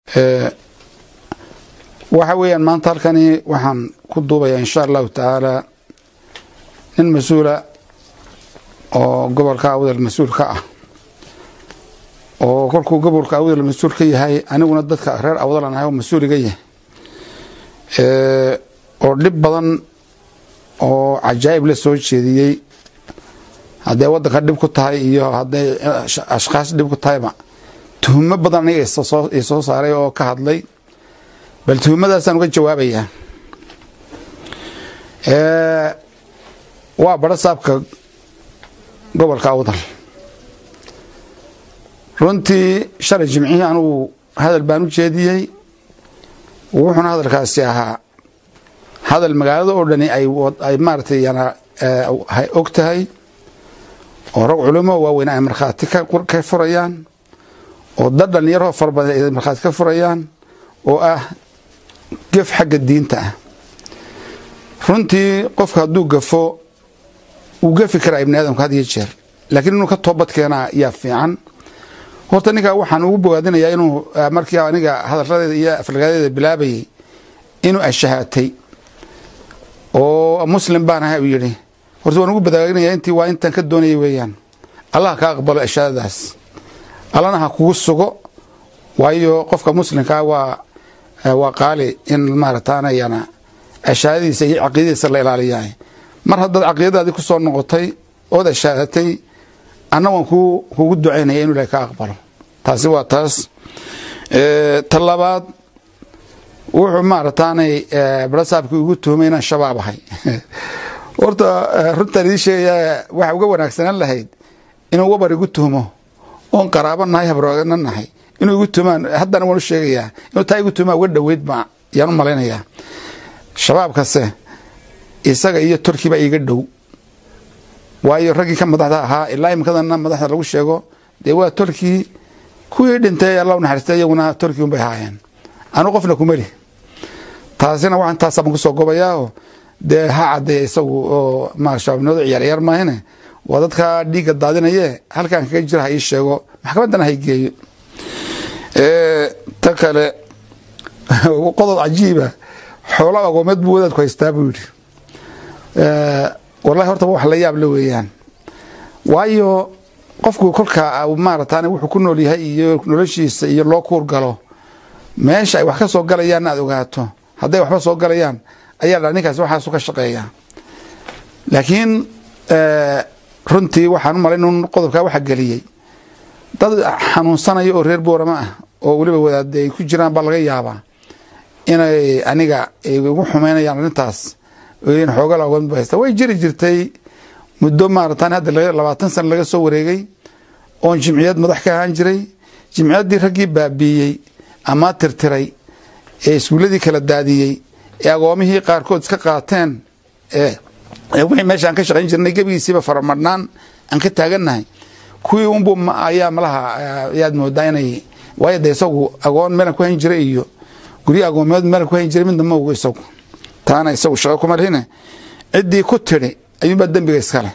waxa weeyaan maanta halkani waxaan ku duubayaa insha allahu tacaala nin mas-uula oo gobolka awdal mas-uul ka ah oo kolkuu gobolka awdal mas-uul ka yahay aniguna dadka reer awdalan ahay oo mas-uuliga yahay oo dhib badan oo cajaa'ib la soo jeediyey hadday waddanka dhib ku tahay iyo hadday ashkaas dhib ku tahayba tuhumo badan aniga i soo saaray oo ka hadlay bal tuhumadaasaan uga jawaabayaa waa badho saabka gobolka awdal runtii shalay jimcihii anugu hadal baan u jeediyey wuxuuna hadalkaasi ahaa hadal magaalada oo dhani ay maaratay yana og tahay oo rag culimo waaweyn ay markhaati ka furayaan oo dad dhalinyaroo fara badan ay markhaati ka furayaan oo ah gef xagga diinta ah runtii qofka hadduu gafo wuu gafi karaa ibni aadamka had iyo jeer laakiin inuu ka toobad keenaa yaa fiican horta ninkaa waxaan ugu bogaadinayaa inuu markii aniga hadaladeeda iyo aflagaadeeda bilaabayay inuu ashahaatay oo muslim baan ahay uu yidhi horta waan ugu badaaginaya intii waa intaan ka doonayay weeyaan allah ka aqbalo ashaadadaas allana ha kugu sugo waayo qofka muslimkaa waa waa qaali in maarataanayana ashaadadiisa iyo caqiidadiisa la ilaaliyahay mar haddaad caqiidadaadii ku soo noqotay ood ashaadatay anna waan kugu ducaynaya inu ilahay ka aqbalo taasi waa taas ta labaad wuxuu maarataanay barasaabkii ugu tuhumay inaan shabaab ahay horta runtaan idii sheegayaa waxa uga wanaagsanaan lahayd inuu wabar igu tuhmo oon qaraabo nahay habrogana nahay inuu igu tuhumaan haddana waan u sheegayaa inuu taa igu tuhumaa uga dhoweyd ba yaan u malaynayaa shabaabkase isaga iyo turkiba iga dhow waayo raggii ka madaxda ahaa ilaa imikadana madaxda lagu sheego dee waa turkii kuwii dhintay alla naxariistay iyaguna turki unbay ahaayeen anu qofna kumeli taasina waxaan taasaan kusoo gobayaao dee ha cadeeya isagu oo ma shabaabnimadu ciyaarciyaar maahine waa dadka dhiigga daadinaye halkaan kaga jira ha ii sheego maxkamaddana ha geeyo ta kale qodob cajiiba xoolo agoomeed buu wadaadku haystaa buu yidhi wallahi horta wax la yaab la weeyaan waayo qofku kolka maaratan wuxuu ku nool yahay iyo noloshiisa iyo loo kuur galo meesha ay wax ka soo galayaan aad ogaato hadday waxba soo galayaan ayaa dha ninkaasi waxaasu ka shaqeeya laakiin runtii waxaan u malay in qodobkaa waxa geliyey dad xanuunsanaya oo reer boorama ah oo weliba wadaade ay ku jiraan baa laga yaabaa inay aniga igu xumeynayaan arrintaas xooga laoga haysta way jiri jirtay muddo maaratan hadda labaatan sana laga soo wareegay oon jimciyad madax ka ahaan jiray jimciyaddii raggii baabiiyey ama tirtiray ee iskuuladii kala daadiyey ee agoomihii qaarkood iska qaateen wixii meesha aan ka shaqayn jirnay gebigiisiiba faramadhnaan aan ka taagannahay kuwii unbu ayaa malaha ayaad moodaa inay waayo de isagu agoon meelan ku hayn jiray iyo guryo agoomeed meelan ku hayn jiray midna ma ogo isagu taana isagu shaqo kuma lihine ciddii ku tidhi ayuunbaa dembiga iskale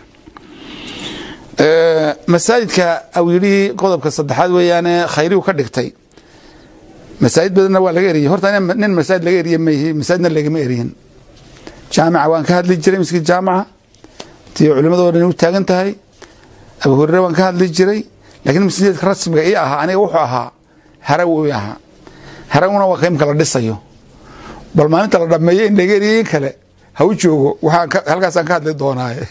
masaajidka awilihii qodobka saddexaad weeyaane khayrigu ka dhigtay masaajid badanna waa laga eriyey horta nin masaajid laga eriye mayhi masaajidna lagama eriyin jaamica waan ka hadli jiray miskii jaamica tii culimadoo dhan u taagan tahay abu hurere waan ka hadli jiray laakiin masjidka rasmiga ii ahaa aniga wuxuu ahaa haraw i ahaa harawna waa qaymka la dhisayo bal maalinta la dhameeyo in laga eriye in kale ha u joogo halkaasaan ka hadli doonaaye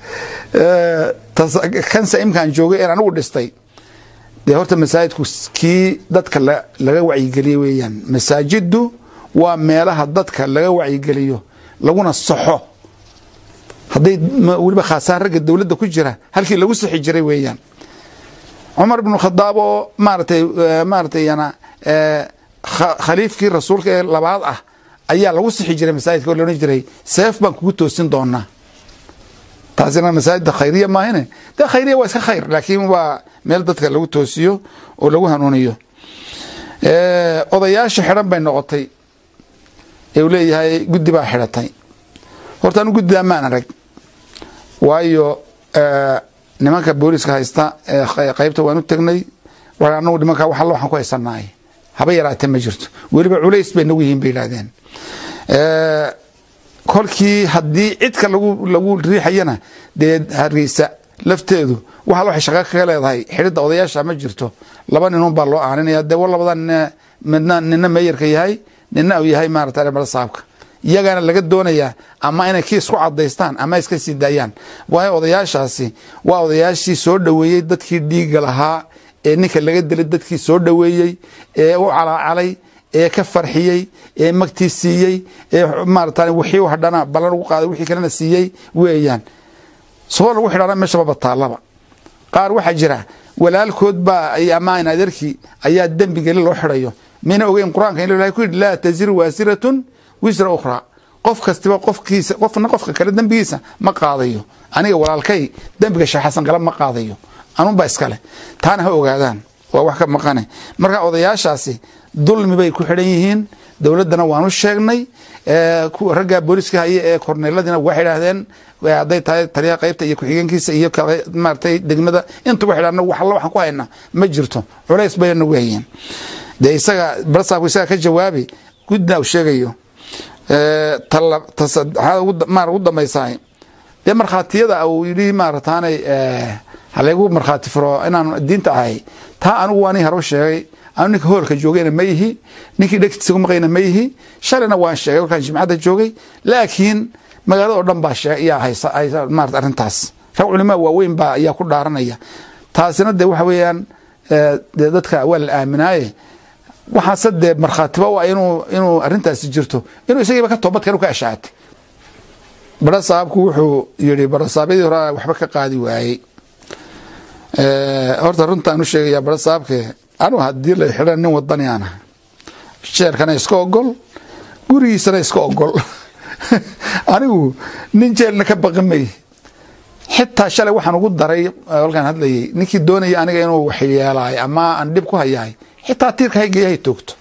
kanse imkaan joogay een anigu dhistay dee horta masaajidku kii dadka laga wacyigeliyo weeyaan masaajiddu waa meelaha dadka laga wacyigeliyo laguna saxo hadday weliba khaasaan ragga dowladda ku jira halkii lagu sixi jiray weeyaan cumar ibnu khadaab oo maaratay maaratay yana khaliifkii rasuulka ee labaad ah ayaa lagu sixi jiray masaajidka oo laodhan jiray seef baan kugu toosin doonaa taasina masaajidda khayriya maahine dee khayriya waa iska khayr laakiin waa meel dadka lagu toosiyo oo lagu hanuuniyo odayaasha xidhan bay noqotay ee uu leeyahay guddi baa xidhatay horta anu guddidaa maan arag waayo nimanka booliska haysta qaybta waan u tegnay anagu nimanka wax alla waxaan ku haysanaay haba yaraatee ma jirto weliba culays bay nagu yihiin bay yidhahdeen kolkii haddii cidka lagu lagu riixayana dee hargeysa lafteedu waxa waxay shaqo kaga leedahay xidhidda odayaasha ma jirto laba ninun baa loo aaninaya dee war labada nin midna nina meeyarka yahay nina uu yahay maarata mara saabka iyagaana laga doonayaa ama inay kii isku cadaystaan ama iska sii daayaan waayo odayaashaasi waa odayaashii soo dhoweeyey dadkii dhiiga lahaa ee ninka laga dilay dadkii soo dhoweeyey ee u calaacalay ee ka farxiyey ee magtii siiyey ee maarata wixii u hadhana ballan ugu qaaday wixii kalena siiyey weeyaan soo lagu xidhana meeshaba bataalaba qaar waxaa jira walaalkood baa ama in adeerkii ayaa dembigeli loo xidhayo mina ogeyn qur-aanka in ilahay ku yidhi laa taziru waasiratun wisra ukhraa qof kastiba qofkiisa qofna qofka kale dembigiisa ma qaadayo aniga walaalkay dembiga sheekh xasan gala ma qaadayo anunbaa iskale taana ha ogaadaan waa wax ka maqane marka odayaashaasi dulmi bay ku xidhan yihiin dowladdana waanu sheegnay ragga booliska haye ee korneeladiina waxay idhaahdeen hadday tahay taliyaha qaybta iyo ku-xigeenkiisa iyo maaratay degmada intuba xidhaan wax alla waxaan ku haynaa ma jirto culays bay nagu hayeen dee isaga barsaabku isaga ka jawaabi gudna uu sheegayo tasaddexaad ugu dambaysahay dee markhaatiyada uu yidhi maarataanay halaygu markhaati furo inaan diinta ahay taa anigu waani haro sheegay anu ninka hoolka joogayna ma yihi ninkii dhegtiisa ku maqayna ma yihi shalayna waan sheegay warkaan jimcadda joogay laakiin magaalada oo dhan baa yaa haysa maarata arrintaas rag culimaa waaweyn baa ayaa ku dhaaranaya taasina dee waxa weeyaan dee dadka waa la aaminaaye waxaase dee markhaatiba u ah inuu inuu arrintaasi jirto inuu isagiiba ka toobadkan ka ashaatay bara saabku wuxuu yidhi barasaabyadii hore waxba ka qaadi waayey horta runtaan u sheegaya bara saabke anu haddii la xidhan nin wadani aan ahay jeerkana iska ogol gurigiisana iska ogol anigu nin jeelna ka baqi may xitaa shalay waxaan ugu daray halkaan hadlayay ninkii doonaya aniga inuu waxyeelaay ama aan dhib ku hayahay xitaa tiirka haygeeya hay toogto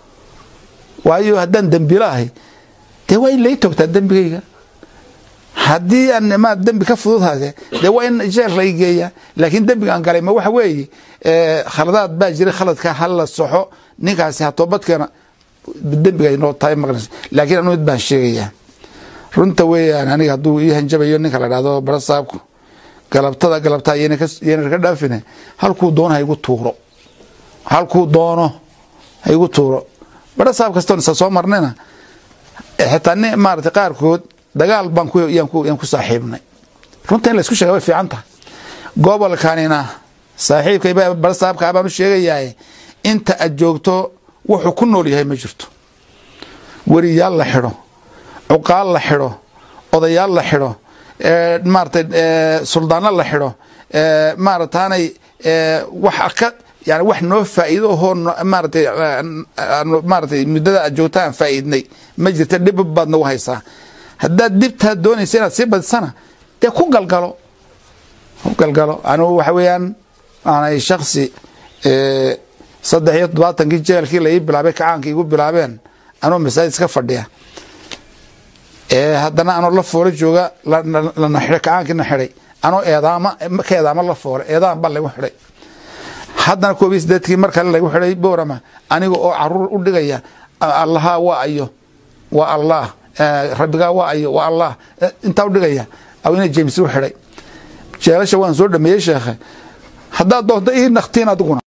waayo haddaan dembiilo ahay dee waa in lay toogtaa dembigayga haddii aan ma dembi ka fudud hade dee waa in jeel lay geeya laakiin dembiga aan galay ma waxa weeye khaladaad baa jira khaladka hala soxo ninkaasi ha toobadkeena dembiga noo tahay maqnaysa laakiin anu mid baan sheegayaa runta weeyaan aniga hadduu ii hanjabayo ninka la dhahdo bara saabku galabtada galabtaa yayna ka dhaafine halkuu doono ha igu tuuro halkuu doono ha igu tuuro bara saab kastoon isa soo marnayna xitaa ni maarata qaarkood dagaal baan yaan ku saaxiibnay runta in la isku sheega way fiican tahay gobolkanina saaxiibka bara saabkaa baan u sheegayaa inta aad joogto wuxuu ku nool yahay ma jirto weriyaal la xidho cuqaal la xidho odayaal la xidho maarata suldaano la xidho maarataanay wax ka yani wax noo faa'iido ahoo maaratay maaratay muddada aad joogta aan faa'iidnay ma jirta dhib baad nagu haysaa haddaad dhibtaa doonaysa inaad sii badisana dee ku galgalo ku galgalo anigu waxa weeyaan aanay shaksi saddex iyo toddobaatankii jeelkii la ii bilaabay kacaankii igu bilaabeen anuu masaajid iska fadhiya haddana anoo la foolo jooga lana xidhay kacaankiina xidhay anoo eedaama ka eedaama la foolay eedaan baa lagu xidhay haddana koob iyo sideedkii mar kale lagu xidhay boorama aniga oo caruur u dhigaya allaha waa ayo waa allah rabbigaa waa ayo waa allah intaa u dhigaya awina james u xidhay jeelasha waan soo dhameeyey sheekhe haddaad doonto ii naktiin adiguna